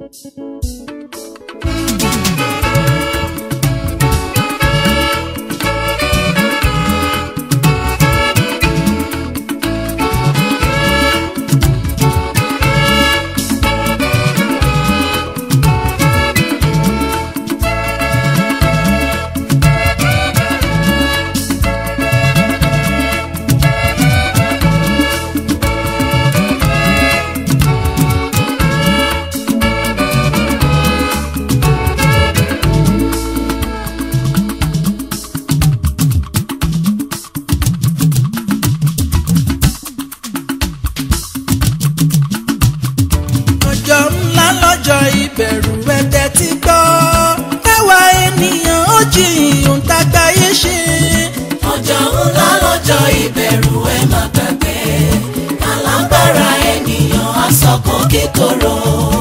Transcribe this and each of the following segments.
ọjọ́ ńlá lọ́jọ́ ìbẹ̀rù ẹ̀tẹ̀ ti gbọ́ ẹwà ènìyàn ó jiyàn tágbáyé ṣe. ọjọ́ ńlá lọ́jọ́ ìbẹ̀rù ẹ má gbàgbé alágbára ènìyàn asọ̀kan kíkorò.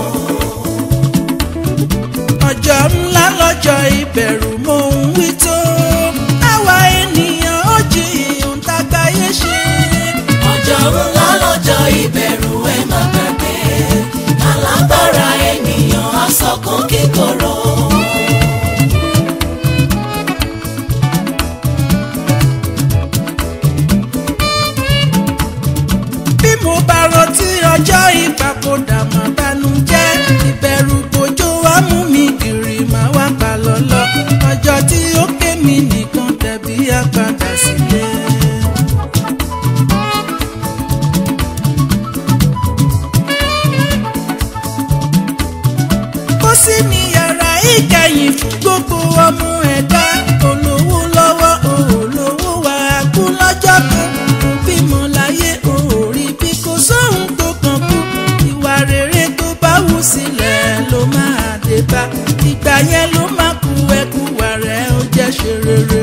ọjọ́ ńlá lọ́jọ́ ìbẹ̀rù mò ń wí tó ẹwà ènìyàn ó jiyàn tágbáyé ṣe. ọjọ́ ńlá lọ́jọ́ ìbẹ̀rù ẹ má gbàgbé alágbára ènìyàn asọ̀kan kíkorò. bí mo bá rántí ọjọ́ ìpapòdà mà bànújẹ́ ìbẹ̀rù bójó wá mú mi kiri mà wá pa lọ́lọ́ ọjọ́ tí ó ké mi nìkan tẹ̀bí àpàdà sílé. kó sí ní yàrá ìkẹyìn fún gbogbo ọmọ ẹ̀dá olówó lọ́wọ́ olówó wà á kú lọ́jọ́ kan kò bímọ láyé òórí bí kò sóhun tó kàn kú ìwà rere tó bá wù sílẹ̀ ló máa dé bá ìgbà yẹn ló máa kú ẹkú wà rẹ̀ ó jẹ́ ṣe rere.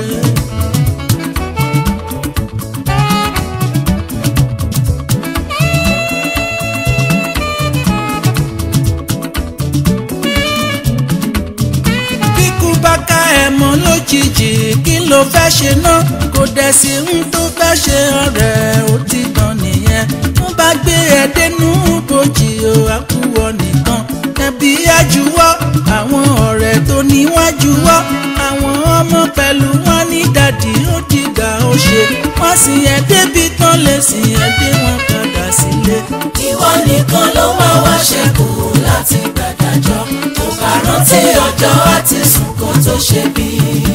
kíkú bá ká ẹ mọ́ lójijì kí ló fẹ́ ṣe náà kò dẹ̀ sí ń tó fẹ́ ṣe ọ̀rẹ́ ó ti tán nìyẹn wọ́n bá gbé ẹ dénú bòjì o àkúwọ̀ nìkan ẹbí àjùwọ́ àwọn ọ̀rẹ́ tó níwájúwọ́ àwọn ọmọ pẹ̀lú wọn ní dàdí ó dìgbà ó ṣe wọ́n sì ẹ débi tán lè sì ẹ dé wọn padà sílé. ìwọ nìkan ló máa wá ṣẹ́kù láti gbàdájọ́ tó bá rántí ọjọ́ àti sùn kó tó ṣe bí.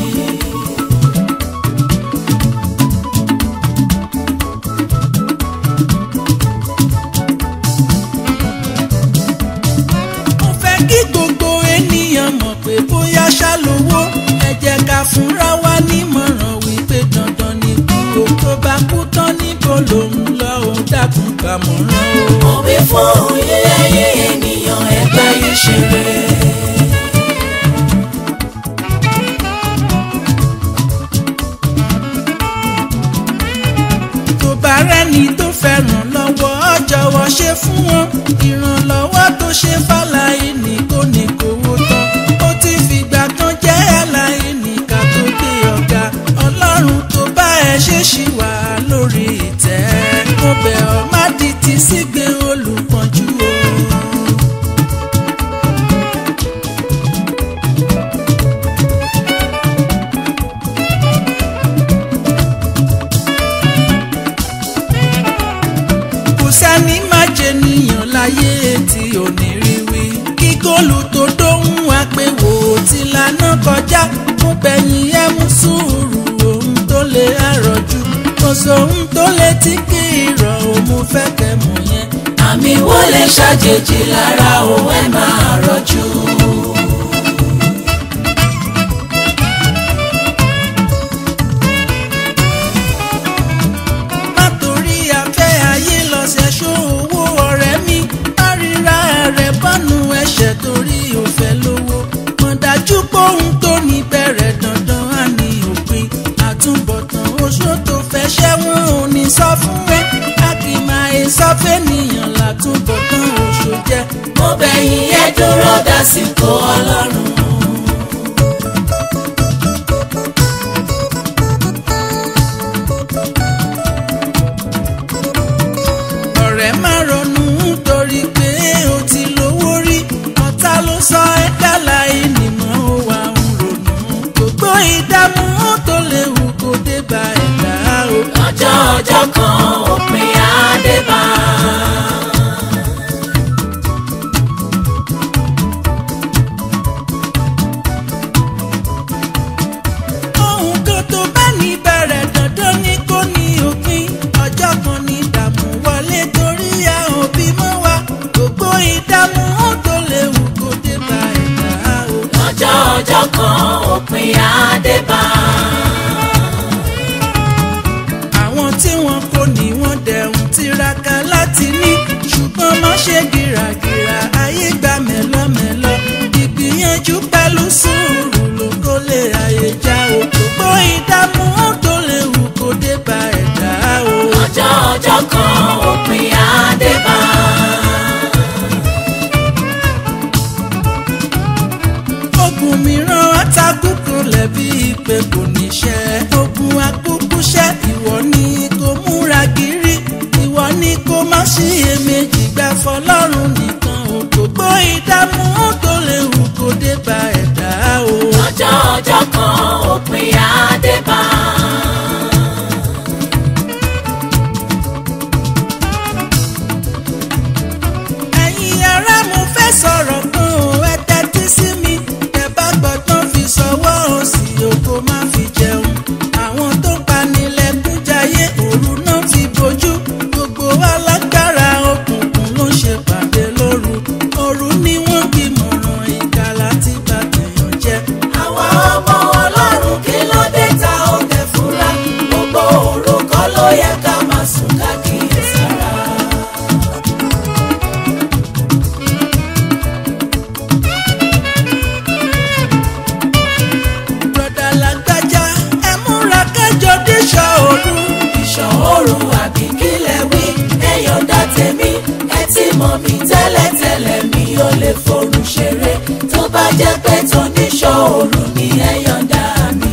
mo fẹ́ kí gbogbo ènìyàn mọ̀ pé bóyá ṣá lówó ẹ jẹ́ ká fúnra wa nímọ̀ràn wípé dandan ni kú o tó bá kú tán níbo lòun lọ ò dákun ká mọ̀ràn o. mo wí fún ilé ayé ènìyàn ẹgbẹ́ yìí ṣeré. tó bá rẹ́ni tó fẹ́ràn lọ́wọ́ jọ̀wọ́ ṣe fún wọn ìrànlọ́wọ́ tó ṣe fàlàyé kò ní kówó tán ó ti fìgbà kan jẹ́ aláìní ká tó dé ọ̀gá ọlọ́run tó bá ẹ ṣe ṣì wà lórí ìtẹ́ mo bẹ̀ ọ́ má di ti sígbé olùpọ̀jù o. kò sẹ́ni má jẹ níyàn láyé tí ò ní rí wí. kí góòlù tó dóhùn àpèwò tí lànà kọjá mo bẹ̀yìn ẹ mú sùúrù ohun tó lè àrọ̀jù kò sóhun tó lè tí kì í rọ̀ ò mo fẹ́ kẹ́ mọ̀ yẹn. àmì wo lè ṣàjèjì lára òun ẹ máa rọjú. má torí afẹ́ ayé lọ́sẹ̀ ṣó owó ọ̀rẹ́ mi má ríra rẹ̀ bọ́nu ẹ̀ṣẹ̀ torí òfẹ́ lówó mọ̀ dájú pé ohun tó ní bẹ̀rẹ̀ dandan á ní òpin àtúbọ̀tán oṣó tó fẹ́ ṣẹ́wọ̀n ò ní sọ fún ẹ a kì í máa ẹ sọ fẹ́nìyàn látúbọ̀tán oṣó jẹ́ mo bẹ̀yìn ẹ dúró dásìkò ọlọ́run. ọ̀rẹ́ má ronú torí pé o ti lówó rí ọ̀tá ọjọ́ kan òpin àdébá. ohun kan tó bá ní bẹ̀rẹ̀ dandan ni kò ní òpin ọjọ́ kan ní ìdààmú wọlé torí a ò bímọ wa gbogbo ìdààmú tó léwu kò dé bá ẹ̀dá o. lọ́jọ́ ọjọ́ kan òpin àdébá. àwọn tí wọn kò ní wọn dẹ̀hùn tiraka láti ní ṣùgbọ́n má ṣe gìràgìrà ayé gba mẹ́lọ́mẹ́lọ́ ìgbìyànjú pẹ̀lú sùúrù ló kó lè ayé já o gbogbo ìdààmú tó léwu kò dé bá ẹ̀dá o. lọ́jọ́ ọjọ́ kan òpin àdébá. ogun mìíràn àtàkùkù lẹ́bí pé kò níṣẹ́ ogun akúkúṣẹ́ ìwọ ni kò múra gírí ìwọ ni kò má ṣiyèméjì gbà fọlọ́run nìkan o gbogbo ìdààmú tó léwu kò dé bá ẹ̀dá o. lọ́jọ́ ọjọ́ kan òpin àdébá. ẹ̀yin ará mo fẹ́ sọ̀rọ̀ kan o ẹ tẹ́tí sí mi ẹ bá gbọ́dọ̀ fi sọ́wọ́ òsì oko má fi jẹun àwọn tó panilẹ̀kùn jayé òru náà fi bojú gbogbo alágbára òkùnkùn ló ń ṣe pàdé lóru òru ni wọ́n gbìmọ̀ràn ìkà láti bá tèèyàn jẹ́. àwa ọmọ ọlọ́run kí ló dé ta ó tẹ̀ fúnra gbogbo orúkọ ló yẹ ká máa sùn ká kíyèsára. bùrọ̀dà lágbájá ẹ múra kẹjọ díṣọ́ òru. ìṣòro àbí kílẹ̀ wí ẹ̀yọ̀dà tèmi ẹ ti mọ̀ mí tẹ́lẹ̀tẹ́lẹ̀ mi ò lè forún ṣeré tó bá jẹ́ pé tó níṣòro ni ẹ̀yọ̀dà mi.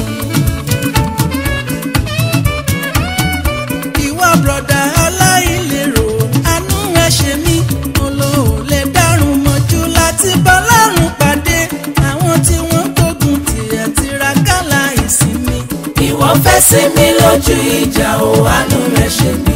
ìwà bùrọ̀dà aláìlérò àánú ẹ ṣe mí olóò lè dárun mọ́jú láti bá lárùn pàdé àwọn tí wọ́n gbógun tiẹ̀ tiraka láìsinmi. ìwọ fẹ́ sí mi lójú ìjà o àánú rẹ̀ ṣe mí.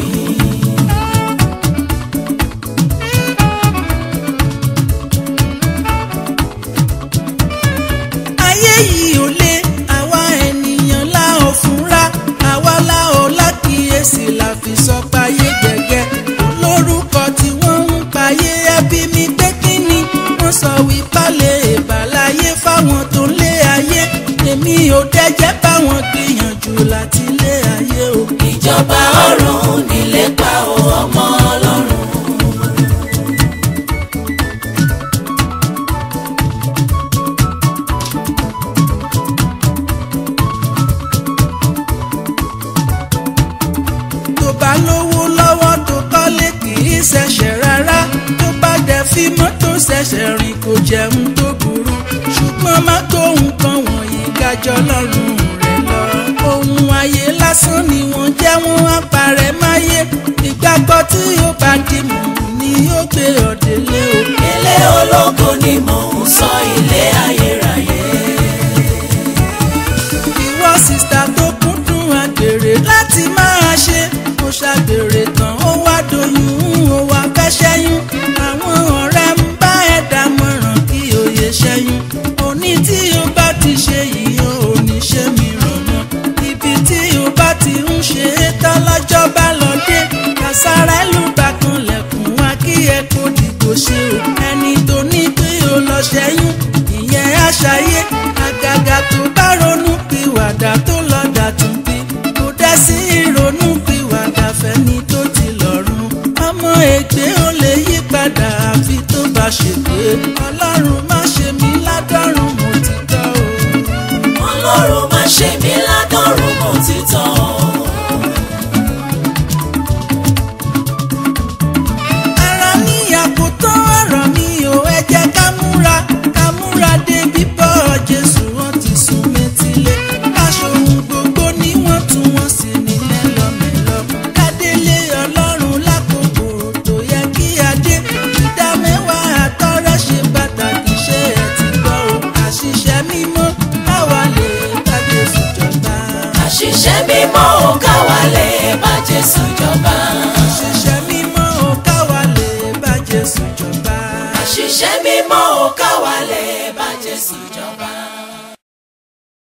ayé yìí ò lé àwa ènìyàn la ò fúnra àwa la ò lákìyèsí la fi sọ payé gẹ́gẹ́ lórúkọ tí wọ́n ń payé ẹbí mi pé kíni wọ́n sọ wípálẹ̀ ìbàláyé fáwọn tó ń lé ayé èmi ò dẹ́jẹ́ báwọn gbìyànjú láti lé ayé o. ìjọba ọ̀run nílé pa o ọmọ ọlọ́run. tó bá lówó lọ́wọ́ tó kọ́lé kì í ṣẹ̀ṣẹ̀ rárá tó bá dẹ̀ fi mọ́tò ṣẹ̀ṣẹ̀ rìn kò jẹun tó burú ṣùgbọ́n má tó nǹkan wọ̀nyí gájọ́ lọ́rùn rẹ̀ lọ. ohun ayé lásán ni wọ́n jẹ́ wọ́n á parẹ́ máyé ìgbàgbọ́ tí ó bá di mọ̀ ni ó gbé ọ̀dẹ́lé o. ilé ológo ni mò ń sọ ilé ayérayé. ìwọ sista tó kúndùn àgbèrè láti máa ṣe kó ṣàgbèrè tán ó wá doyún ó wá fẹ́ ṣẹ́yún àwọn ọ̀rẹ́ ń bá ẹ̀ dámọ̀ràn kí òye ṣẹ́yún òní tí o bá ti ṣe yìí o ò ní ṣe mìíràn mọ́ ibi tí o bá ti ń ṣe é tán lọ́jọ́ bá lọ dé kàsára ẹlùbà kan lẹ̀kùn wá kí ẹ kó dìbò ṣe o ẹni tó ní pé o lọ ṣẹ́yún ìyẹn àṣàyé àgàgà tó bá ronú pìwàdà tó lọ dàtún bí kò dá sí ìrònú pìwàdà fẹ́ni tó ti lọ́rùn ọmọ ègbé ó lè yí padà àfi tó bá ṣègbè ọlọ́run má ṣe mí ládọ́rùn mo ti tọ́ o. ọlọ́run má ṣe mí ládọ́rùn mọ́ títọ́. ara ní àkótán ọ̀rọ̀ mi ò ẹ jẹ́ ká múra ká múra dé bíbọ̀ jésù wọn ti sún métílé aṣọ ohun gbogbo ni wọ́n tún wọ́n sì ní mẹ́lọmẹ́lọ kádélé ọlọ́run lákòókò tó yẹ kí adé ìdá mẹ́wàá àtọ́rọ́ ṣe pàtàkì ṣé ẹ ti gbọ́ o àṣìṣe mímọ́ káwa lè bá jésù jọba. àṣìṣe mímọ́ iṣẹ́ mímọ́ ò káwálẹ̀ bá Jésù jọba.